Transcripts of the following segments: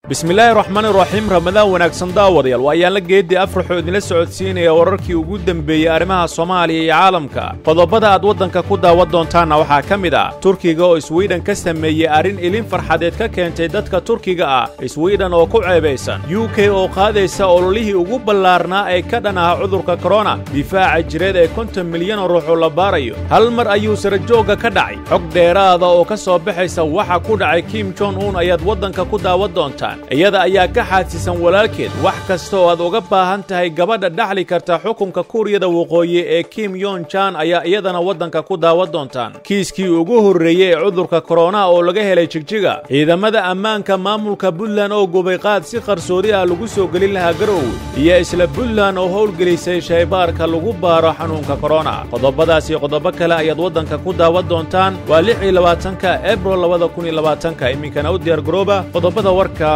bismillaahi raxmaani raxiim ramadaan wanaagsan daawadayaal waa ayaanla geeddii afraxoo idinla socodsiinaya wararkii ugu dembeeyey arrimaha soomaaliya iyo caalamka qodobada aad waddanka ku daawan doontaanna waxaa ka mid ah turkiga oo iswiidhan ka sameeyey arrin ilin farxadeed ka keentay dadka turkiga ah iswiidhan oo ku ceebaysan u k oo qaadaysa ololihii ugu ballaarnaa ee ka dhan aha cudurka korona difaaca jireed ee konton milyan oo ruuxoo la baarayo hal mar ayuu sarajoogga ka dhacay xog dheeraada oo ka soo baxaysa waxa ku dhacay kim jon un ayaad waddanka ku daawan doontaan iyada ayaa ka xaadsisan walaalkeed wax kasta oo aad uga baahan tahay gabadha dhaxli karta xukunka kuuriyada waqooyi ee kim yon jan ayaa iyadana waddanka ku daawan doontaan kiiskii ugu horreeyey ee cudurka korona oo laga helay jigjiga ciidamada ammaanka maamulka puntland oo gubay qaad si qarsoodi ah lagu soo gelin lahaa garowe iyo isla puntland oo howlgelisay shaybaarka lagu baaro xanuunka korona qodobadaas iyo qodobo kale ayaad waddanka ku daawan doontaan waa lix iyo labaatanka ebril labada kun iyo labaatanka iminkana u diyaargarooba qodobada warka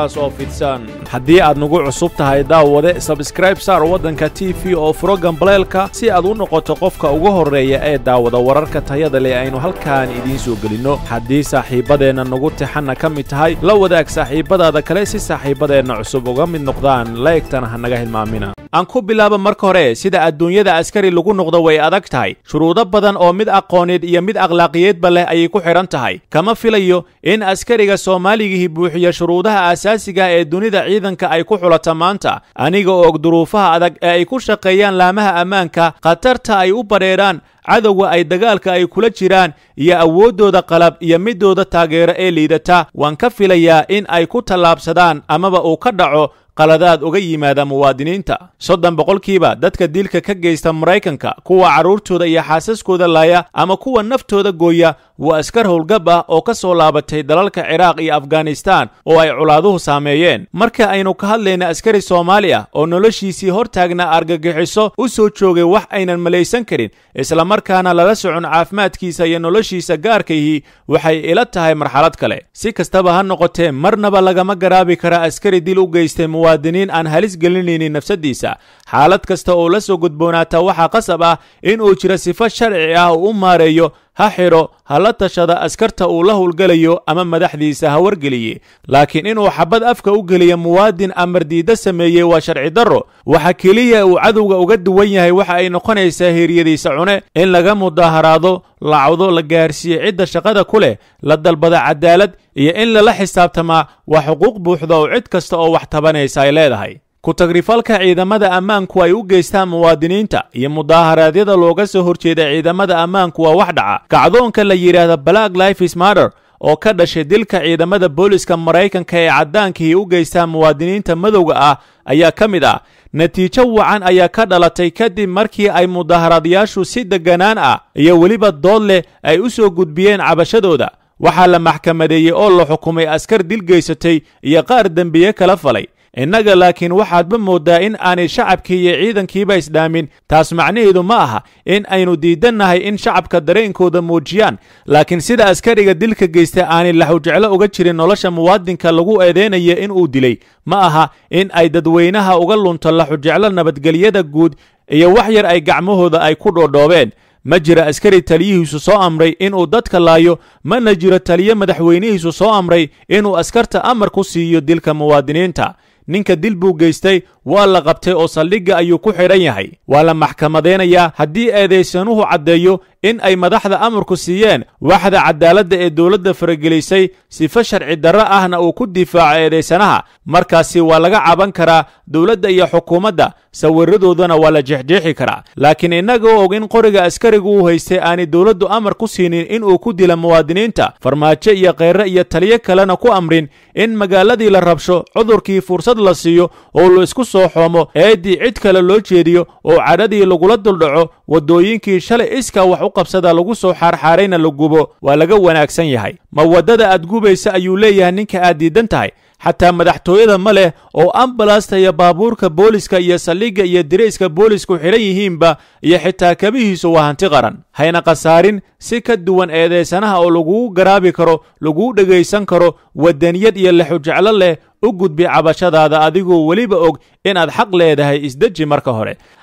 haddii aad nagu cusub tahay daawade sabskraib saar waddanka t v oo furo gambaleelka si aad u noqoto qofka ugu horreeya ee daawada wararka tayada leh aynu halkaan idiin soo gelinno haddii saaxiibbadeenna nagu tixanna ka mid tahay la wadaag saaxiibbadaada kale si saaxiibbadeenna cusub uga mid noqdaan laegtana ha naga hilmaamina aan ku bilaaba marka hore sida adduunyada askari lagu noqdo way adag tahay shuruudo badan oo mid aqooneed iyo mid akhlaaqiyeedba leh ayay ku xidhan tahay kama filayo in askariga soomaaligihii buuxiya shuruudaha asaasiga ee dunida ciidanka ay ku xulata maanta aniga og duruufaha adag ee ay ku shaqeeyaan laamaha ammaanka khatarta ay u badheedhaan cadowga ay dagaalka ay kula jiraan iyo awooddooda qalab iyo midooda taageero ee liidata waan ka filayaa in ay ku tallaabsadaan amaba uu ka dhaco qaladaad uga yimaada muwaadiniinta soddon boqolkiiba dadka dilka ka geysta maraykanka kuwa carruurtooda iyo xaasaskooda laaya ama kuwa naftooda gooya waa askar howlgab ah oo ka soo laabatay dalalka ciraaq iyo afghanistaan oo ay colaaduhu saameeyeen marka aynu ka hadlayna askari soomaali ah oo noloshiisii hortaagna argagixiso u soo joogay wax aynan malaysan karin islamarkaana lala socon caafimaadkiisa iyo noloshiisa gaarkaihii waxay ila tahay marxalad kale si kastaba ha noqotee marnaba lagama garaabi kara askari dil u geystay muwaadiniin aan halis gelinaynin nafsadiisa xaalad kasta oo la soo gudboonaata waxaa qasab ah in uu jiro sifo sharci ah oo u maareeyo ha xidho ha la tashada askarta uu la howlgelayo ama madaxdiisa ha wargeliye laakiin inuu xabad afka u geliya muwaadin amardiidda sameeyey waa sharci darro waxa keliya uu cadowga uga duwan yahay waxa ay noqonaysaa heeryadiisa cune in laga mudaaharaado lacdo la gaarsiiye cidda shaqada ku leh la dalbada cadaalad iyo in lala xisaabtamaa waa xuquuq buuxda oo cid kasta oo wax tabanaysa ay leedahay ku-tagrifalka ciidamada ammaanku ay u geystaan muwaadiniinta iyo mudaaharaadyada looga soo horjeeda ciidamada ammaanku waa wax dhaca kacdoonka la yidhaahda black lifes matter oo ka dhashay dilka ciidamada booliska maraykanka ee caddaankii u geystaan muwaadiniinta madowga ah ayaa ka mid ah natiijo wacan ayaa ka dhalatay kadib markii ay mudaaharaadayaashu si degganaan ah iyo weliba dood leh ay u soo gudbiyeen cabashadooda waxaa la maxkamadeeyey oo la xukumay askar dil geysatay iyo qaar dembiye kala falay innaga laakiin waxaadba mooddaa in aanay shacabkii iyo ciidankiiba isdhaamin taas macnaheedu ma aha in aynu diidannahay in shacabka dareenkooda muujiyaan laakiin sida askariga dilka geysta aanay laxujeclo uga jirin nolosha muwaadinka lagu eedeynaya in uu dilay ma aha in ay dadweynaha uga lunto laxujeclo nabadgelyada guud iyo wax yar ay gacmahooda ay ku dhoodhoobeen ma jira askari taliyihiisu soo amray inuu dadka laayo mana jiro taliye madaxweynihiisu soo amray inuu askarta amar ku siiyo dilka muwaadiniinta ninka dil buu geystay waa la qabtay oo saldhigga ayuu ku xidhan yahay waa la maxkamadaynayaa haddii eedaysanuhu caddeeyo in ay madaxda amarku siiyeen waxda cadaaladda ee dowladda faragelisay sifo sharci darro ahna uu ku difaaco eedaysanaha markaasi waa laga caban karaa dowladda iyo xukuumadda sawirradoodana waa la jexjeexi karaa laakiin innagoo og in qoriga askarigu uu haystay aanay dowladdu amar ku siinin inuu ku dila muwaadiniinta farmaajo iyo kheyre iyo taliyo kalena ku amrin in magaaladii la rabsho cudurkii fursad la siiyo oo la isku soo xoomo eeddii cid kale loo jeediyo oo cadhadii lagula duldhaco waddooyinkii shalay iska wax u qabsada lagu soo xaarxaarayna la gubo waa laga wanaagsan yahay ma waddada aad gubaysa ayuu leeyahay ninka aad diidan tahay xataa madaxtooyada ma leh oo ambalasta iyo baabuurka booliska iyo saldhigga iyo dirayska boolisku xidhan yihiinba iyo xitaa kabihiisu waa hanti qaran hayna khasaarin si ka duwan eedaysanaha oo lagugu garaabi karo laguu dhegaysan karo wadaniyad iyo lexujeclo leh u gudbi cabashadaada adigoo weliba og inaad xaq leedahay isdeji marka hore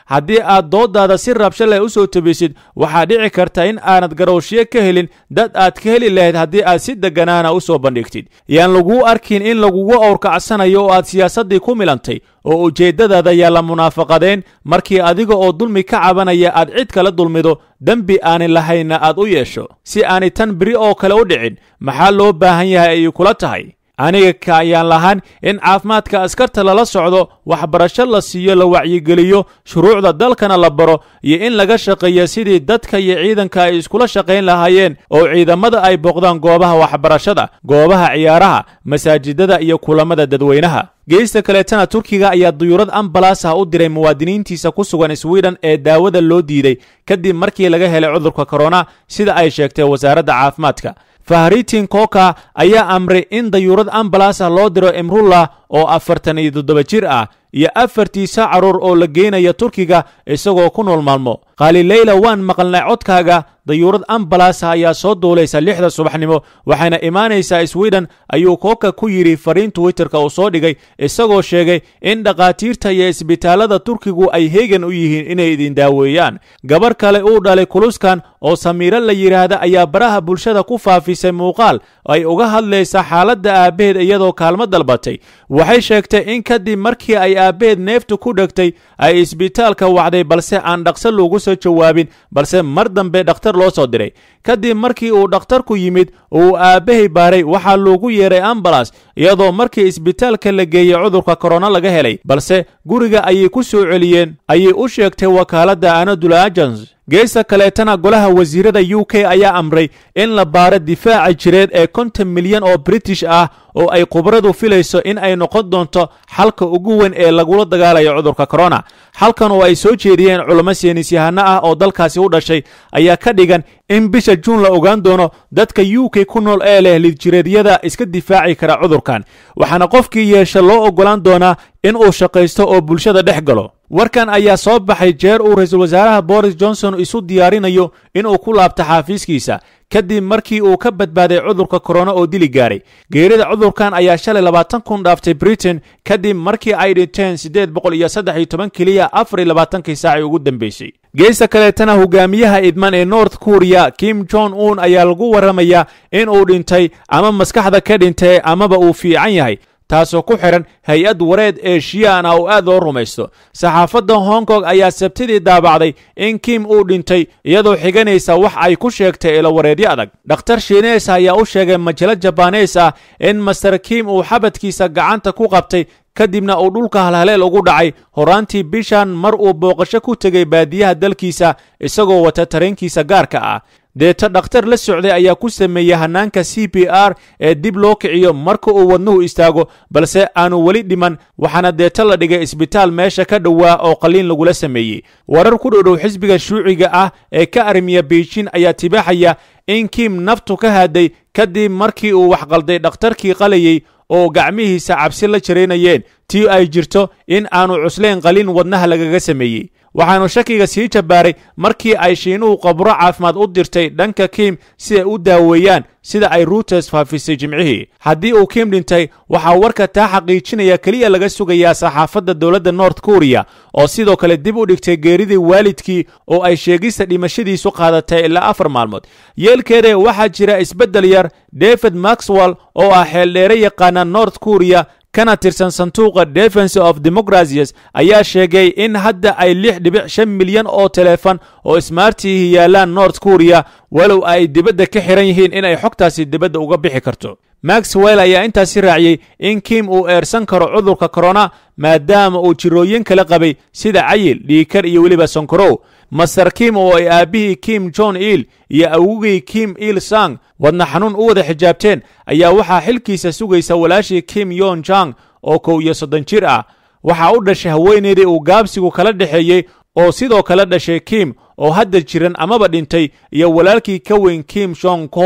haddii aad dooddaada si rabsho leh u soo tabisid waxaa dhici karta in aanad garowshiyo ka helin dad aad ka heli lahayd haddii aad si degganaana u soo bandhigtid yaan laguu arkin in lagugu awrkacsanayo oo aad siyaasaddii ku milantay oo ujeeddadaada yaa la munaafaqadeen markii adiga oo dulmi ka cabanaya aad cid kala dulmido dembi aanay lahaynna aad u yeesho si aanay tan beri oo kale u dhicin maxaa loo baahan yahay ayay kula tahay aniga ka ayaan lahaan in caafimaadka askarta lala socdo waxbarasho la siiyo la wacyigeliyo shuruucda dalkana la baro iyo in laga shaqeeyo sidii dadka iyo ciidanka ay iskula shaqayn lahaayeen oo ciidamada ay booqdaan goobaha waxbarashada goobaha ciyaaraha masaajidada iyo kulamada dadweynaha geesta kaleetana turkiga ayaa duyuurad ambalas ah u diray muwaadiniintiisa ku sugan swiden ee daawada loo diiday kadib markii laga helay cudurka korona sida ay sheegtay wasaaradda caafimaadka fahritin koka ayaa amray in dayuurad ambalas ah loo diro imrullah oo afartan iyo toddoba jir ah iyo afartiisa carruur oo la geynaya turkiga isagoo ku nool maalmo khaalileyla waan maqalnay codkaaga dayuurad ambalasa ayaa soo duulaysa lixda subaxnimo waxayna imaanaysaa swiden ayuu kooka ku yidhi fariin twitterka uu soo dhigay isagoo sheegay in dhakhaatiirta iyo isbitaallada turkigu ay heegan u yihiin inay idin daaweeyaan gabarh kale uu dhalay kuluskan oo samiiro la yidhaahda ayaa baraha bulshada ku faafisay muuqaal ay uga hadlaysa xaaladda aabbaheed iyadoo kaalmo dalbatay waxay sheegtay in kadib markii ay aabbaheed neeftu ku dhegtay ay isbitaalka wacday balse aan dhaqso loogu soo jawaabin balse mar dambe dhakhtar loo soo diray kadib markii uu dhakhtarku yimid uu aabbahay baaray waxaa loogu yeeray ambalas iyadoo markii isbitaalka la geeyey cudurka korona laga helay balse guriga ayay ku soo celiyeen ayay u sheegtay wakaaladda anadula agens geesta kaleetana golaha wasiirada u k ayaa amray in la baaro difaaca jireed ee konton milyan oo british ah oo ay khubradu filayso in ay noqon doonto xalka ugu weyn ee lagula dagaalayo cudurka korona xalkan oo ay soo jeediyeen culamo seenisyahanno ah oo dalkaasi u dhashay ayaa ka dhigan in bisha juun la ogaan doono dadka u k ku nool ee leh lidjireedyada iska difaaci kara cudurkan waxaana qofkii yeesha loo oggolaan doonaa in uu shaqaysto oo bulshada dhex galo warkan ayaa soo baxay jeer uu ra-iisul wasaaraha boris johnson isu diyaarinayo inuu ku laabto xaafiiskiisa kadib markii uu ka badbaaday cudurka korona oo dili gaaray geerida cudurkan ayaa shalay labaatan kun dhaaftay britain kadib markii ay dhinteen siddeed boqol iyo saddex iyo toban keliya afar iyo labaatankii saacii ugu dambeysay geesta kaleetana hogaamiyaha idman ee north korea kim jong un ayaa lagu warramayaa in uu dhintay ama maskaxda ka dhintay amaba uu fiican yahay taasoo ku xidhan hay-ad wareed ee shiyaan ah oo aad loo rumaysto saxaafadda hong kong ayaa sabtidii daabacday in kim uu dhintay iyadoo xiganaysa wax ay ku sheegtay ilawareedyo adag dhakhtar shiinees ayaa u sheegay majalo jabanees ah in master kim uu xabadkiisa gacanta ku qabtay kadibna uu dhulka halhaleel ugu dhacay horaantii bishan mar uu booqasho ku tegay baadiyaha dalkiisa isagoo wata tareenkiisa gaarka ah deeta dhakhtar la socday ayaa ku sameeyey hanaanka c b r ee dib loo kiciyo marka uu wadnuhu istaago balse aanu weli dhiman waxaana deeta la dhigay isbitaal meesha ka dhowaa oo qalliin lagula sameeyey warar ku dhodhow xisbiga shuuciga ah ee ka armiya beijin ayaa tibaaxaya in kim naftu ka hadday kadib markii uu waxqalday dhakhtarkii qalayey oo gacmihiisa cabsi la jaraynayeen tii ay jirto in aanu cuslayn qalin wadnaha lagaga sameeyey waxaanu shakiga sii jabaaray markii ay shiinuhu qabro caafimaad u dirtay dhanka kim si ay u daaweeyaan sida ay ruuters faafisay jimcihii haddii uu kim dhintay waxaa warka taa xaqiijinaya keliya laga sugayaa saxaafadda dowladda north korea oo sidoo kale dib u dhigtay geeridii waalidkii oo ay sheegista dhimashadiisu qaadatay ilaa afar maalmood yeelkeeda waxaa jira isbeddel yar david maxwell oo ah xeeldheere yaqaana north korea kana tirsan sanduuqa defense of democracies ayaa sheegay in hadda ay lix dhibic shan milyan oo teleefon oo smartihi yaalaan north korea walow ay dibadda ka xihan yihiin inay xogtaasi dibadda uga bixi karto maxwell ayaa intaasi raaciyey in kim uu eersan karo cudurka korona maadaama uu jirooyin kala qabay sida cayil dhiikar iyo weliba sonkorow master kim oo ay aabbihii kim john il iyo awogii kim il sang wadna xanuun u wada xijaabteen ayaa waxaa xilkiisa sugaysa walaashii kim yon jang oo kow iyo soddon jir ah waxaa u dhashay haweeneydii uu gaabsigu kala dhexeeyey oo sidoo kale dhashay kim oo hadda jiran amaba dhintay iyo walaalkii ka weyn kim jong kol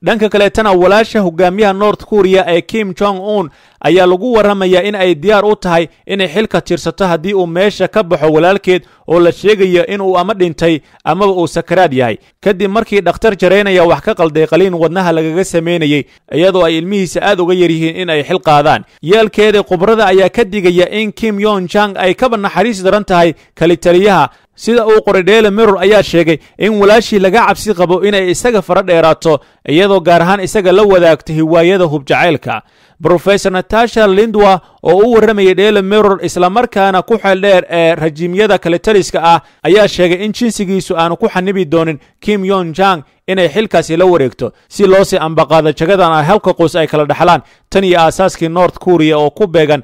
dhanka kaleetana walaasha hogaamiyaha north korea ee kim jong un ayaa lagu warramayaa in ay diyaar u tahay inay xilka tirsato haddii uu meesha ka baxo walaalkeed oo la sheegayo inuu ama dhintay amaba uu sakaraad yahay kadib markii dhakhtar jaraynaya wax ka qalday qaliin wadnaha lagaga samaynayey iyadoo ay ilmihiisa aad uga yar yihiin in ay xil qaadaan yeelkeeda khubrada ayaa ka digaya in kim yon jang ay kaba naxariis daran tahay kalitaliyaha sida uu qoray dheele miror ayaa sheegay in walaashii laga cabsi qabo inay isaga fara dheeraato iyadoo gaar ahaan isaga la wadaagto hiwaayada hubjacaylka brofesor natasha lindwa oo u warramayay dheele miror islamarkaana ku xeel dheer ee rajiimyada kalitaliska ah ayaa sheegay in jinsigiisu aanu ku xanibi doonin kim yon jang inay xilkaasi la wareegto si loo sii ambaqaado jagadan ah halka qoys ay kala dhexlaan tan iyo aasaaskii north korea oo ku beegan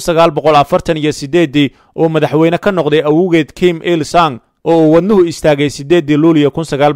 iyo sideedii uu madaxweyne ka noqday awowgeed kim il sang oo uu wadnuhu istaagay sideedii luuliyo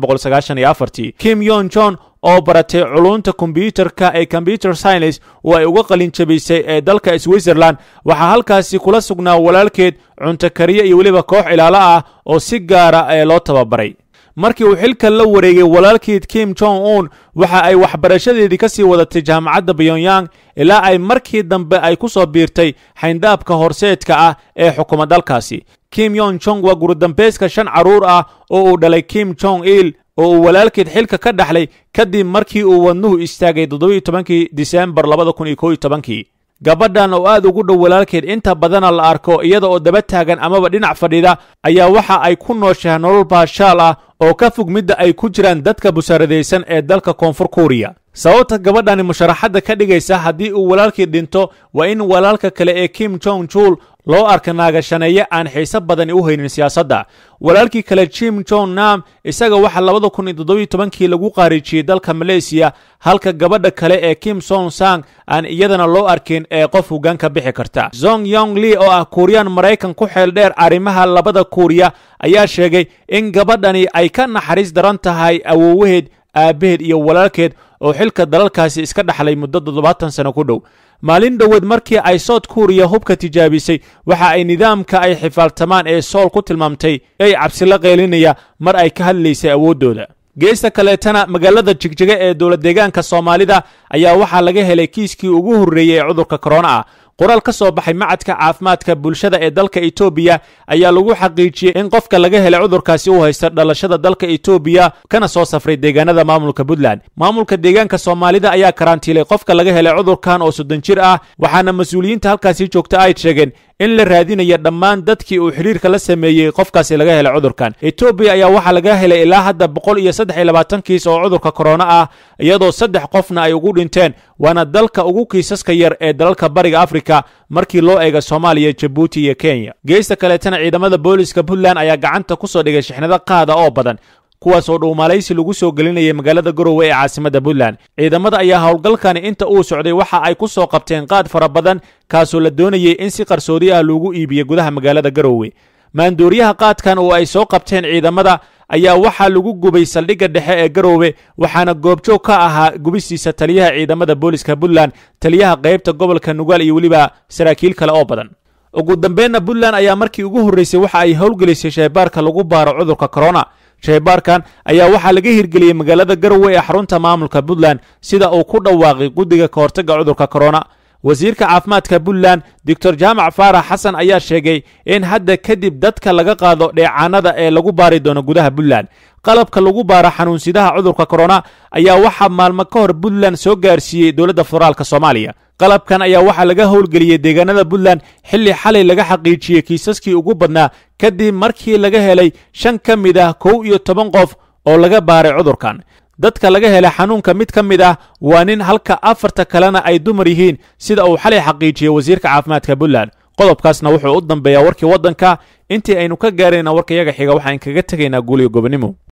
kim yon jon oo baratay culunta kombyuutarka ee combyuter science oo ay uga qalin jabisay ee dalka switzerland waxaa halkaasi kula sugnaa walaalkeed cunto kariye iyo weliba koox ilaalo ah oo si gaara ee loo tababaray markii uu xilka la wareegay walaalkeed kim jong un waxa ay waxbarashadeedii ka sii wadatay jaamacadda pyongyang ilaa ay markii dambe ay ku soo biirtay xayndaabka horseedka ah ee xukuma dalkaasi kim yon jong waa gurudambayska shan carruur ah oo uu dhalay kim jong il oo uu walaalkeed xilka ka dhaxlay kadib markii uu wadnuhu istaagay toddobiyo tobankii disembar labada kun iyo kow iyo tobankii gabadhan oo aad ugu dhow walaalkeed inta badana la arko iyada oo daba taagan amaba dhinac fadhida ayaa waxa ay ku nooshahay nolol baashaal ah oo ka fog midda ay ku jiraan dadka busaaradaysan ee dalka koonfur kuuriya sababta gabadhani musharaxadda ka dhigaysa haddii uu walaalkii dhinto waa in walaalka kale ee kim jong jul loo arka naagashaneeye aan xiise badani u haynin siyaasadda walaalkii kale jim jong nam isaga waxaa labada kun iyo toddobiyo tobankii lagu qaariijiyey dalka maleysiya halka gabadha kale ee kim song sang aan iyadana loo arkin ee qof hoggaan ka bixi karta zong yong li oo ah kuuriyaan maraykan ku xeel dheer arrimaha labada kuuriya ayaa sheegay in gabadhani ay ka naxariis daran tahay awoowaheed aabbaheed iyo walaalkeed oo xilka dalalkaasi iska dhaxlay muddo toddobaatan sano ku dhow maalin dhoweed markii ay sout kuuriya hubka tijaabisay waxa ay nidaamka ay xifaaltamaan ee sool ku tilmaamtay ay cabsila qeylinaya mar ay ka hadlaysay awooddooda geesta kaleetana magaalada jigjiga ee dowlad deegaanka soomaalida ayaa waxaa laga helay kiiskii ugu horreeyey ee cudurka korona ah qoraal ka soo baxay macadka caafimaadka bulshada ee dalka etoobiya ayaa lagu xaqiijiyey in qofka laga helay cudurkaasi uu haysta dhalashada dalka etoobiya kana soo safray deegaanada maamulka puntland maamulka deegaanka soomaalida ayaa karantiilay qofka laga helay cudurkan oo soddon jir ah waxaana mas-uuliyiinta halkaasi joogta ay sheegeen in la raadinaya dhammaan dadkii uu xidhiirka la sameeyey qofkaasi laga helay cudurkan etoobiya ayaa waxaa laga helay ilaa hadda boqol iyo saddex iyo labaatan kiis oo cudurka korona ah iyadoo saddex qofna ay ugu dhinteen waana dalka ugu kiisaska yar ee dalalka bariga afrika markii loo eega soomaaliya jabuuti iyo kenya geesta kaleetana ciidamada booliska puntland ayaa gacanta ku soo dhigay shixnado qaada oo badan kuwaas oo dhuumalaysi lagu soo gelinayay magaalada garowe ee caasimadda puntland ciidamada ayaa howlgalkani inta uu socday waxa ay ku soo qabteen qaad fara badan kaasoo la doonayay in si qarsoodi ah loogu iibiyo gudaha magaalada garowe maandooriyaha qaadkan oo ay soo qabteen ciidamada ayaa waxaa lagu gubay saldhigga dhexe ee garowe waxaana goobjoog ka ahaa gubistiisa taliyaha ciidamada booliska puntland taliyaha qaybta gobolka nugaal iyo weliba saraakiil kale oo badan ugu dambeenna puntland ayaa markii ugu horreysay waxa ay howlgelisay shaybaarka lagu baaro cudurka korona shaybaarkan ayaa waxaa laga hirgeliyey magaalada garowe ee xarunta maamulka puntland sida uu ku dhawaaqay guddiga ka hortagga cudurka korona wasiirka caafimaadka puntland doctor jaamac faarax xasan ayaa sheegay in hadda kadib dadka laga qaado dheecaanada ee lagu baari doono gudaha puntland qalabka lagu baaro xanuunsidaha cudurka korona ayaa waxaa maalmo ka hor puntland soo gaarsiiyey dowladda federaalk soomaaliya qalabkan ayaa waxaa laga howlgeliyey deegaanada puntland xilli xalay laga xaqiijiyey kiisaskii ugu badnaa kadib markii laga helay shan ka mid ah kow iyo toban qof oo laga baaray cudurkan dadka laga helay xanuunka mid ka mid ah waa nin halka afarta kalena ay dumar yihiin sida uu xalay xaqiijiyey wasiirka caafimaadka puntland qodobkaasna wuxuu u dambeeyaa warkii waddanka intii aynu ka gaarayna warkayaga xiga waxaan kaga tegaynaa guuliyo gobonimo